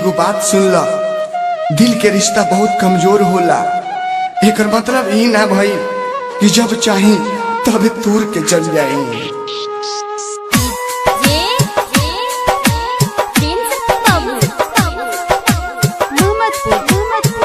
एगो बात सुन ल दिल के रिश्ता बहुत कमजोर होला एकर मतलब ई ना भई कि जब चाही तब तूर के चल जाई ये ये प्रिंस बाबू मोहम्मदपुर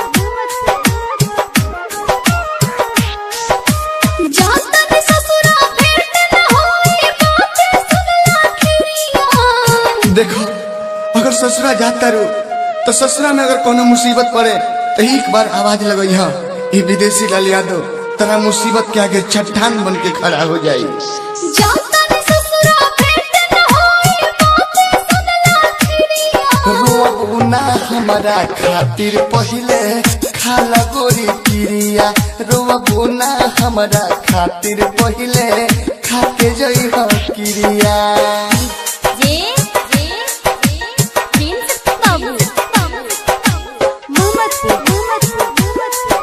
जाता ने ससुरा भेंट न होई बातें सुनला खिरिया देखो अगर ससुरा जाता रो तो ससुरा में अगर कोनो मुसीबत पड़े तो एक बार आवाज लगई हा ये विदेशी लाल यादव तरा मुसीबत के आगे चट्टान बन के खड़ा हो जाई जाता ने ससुरा भेंट न होई बातें सुनला खिरिया रोबू ना हमारा खातिर पहिले खाला गोरी पिरिया रोबू ना हमारा खातिर पहिले खाके जई हो किरिया ये ये प्रिंस बाबू मोहम्मदपुर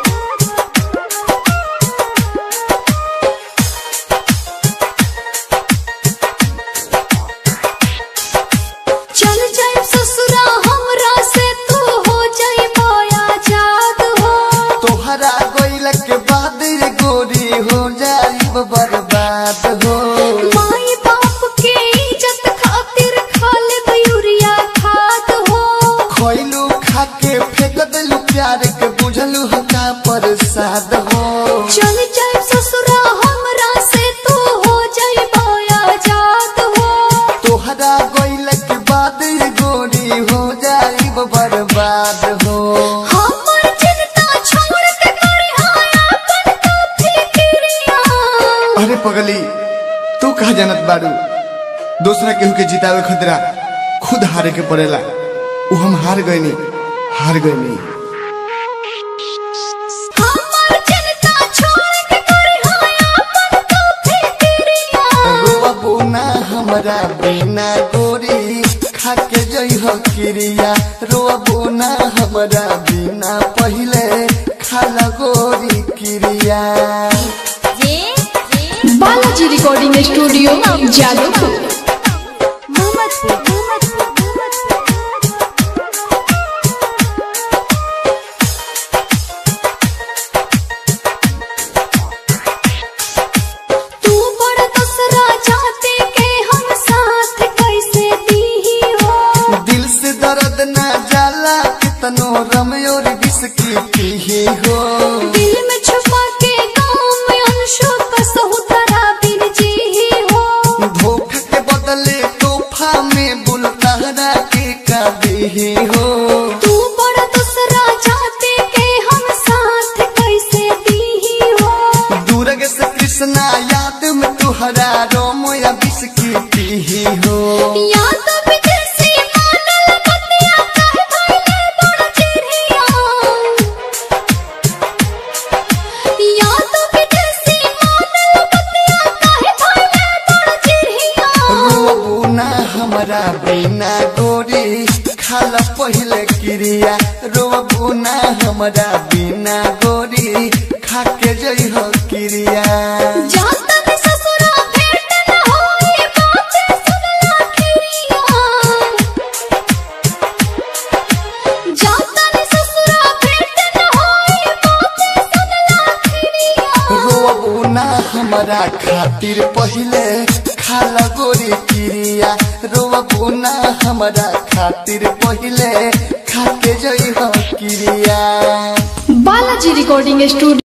चल जाए ससुरा हमरा से तू हो जाए माया जाद हो तोहरा गोइल के बाद रे गोरी हो जाई बर्बाद हो माई बाप के इज्जत खातिर खा ले यूरिया खाद हो खोइलू खाके फेंक देलू प्यार के बुझलू हो का प्रसाद हो चल जाए ससुरा हमरा से तू हो जाए माया जाद हो तोहरा गोइल के बाद रे गोरी हो जाई बर्बाद हो हमर चिंता छोड़ के करे हाय अपन तो फिक्रिया अरे पगली तू कहा जानत बाड़ू दूसरा केहू के जितावे खतरा खुद हारे के पड़ेला उ हम हार गईनी हार गईनी हमर चिंता छोड़ के करे हाय अपन तो फिक्रिया रोबू ना हमरा बिना गोरी खाके जई हो किरिया रोबू ना हमरा बिना पहिले खाला गोरी किरिया ये ये बालाजी रिकॉर्डिंग स्टूडियो जादवपुर मोहम्मदपुर तू बड़ दूसरा चाहते के हम साथ कैसे दी हो दिल से दर्द ना जाला कितनो रमयोर बिस्की पीही हो दिल में छुपा के गाँव में अंशों का सहुतरा बिन जी हो धोखा के बदले तोहफा में बुलतारा के का देही हो तू बड़ा दूसरा चाहते के हम साथ कैसे दी हो दूरग से कृष्णा याद में तुहरा रोम या बिस्की पीही हो या तो विदेशी मानल बतिया कहे भइले बड़ चिड़िया या तो विदेशी मानल बतिया कहे भइले बड़ चिड़िया रोबू ना हमरा बिना गोरी खाला पहिले क्रिया रोबू ना हमरा बिना गोरी खाके जई हो क्रिया जाता ने ससुरा भेंट न होई बातें सुनला खिरिया जाता ने ससुरा भेंट न होई बातें सुनला खिरिया रोबू ना हमरा खातिर पहिले खाला गोरी क्रिया रोबू ना हमरा खातिर पहिले खाके जई हो क्रिया बालाजी रिकॉर्डिंग स्टूडियो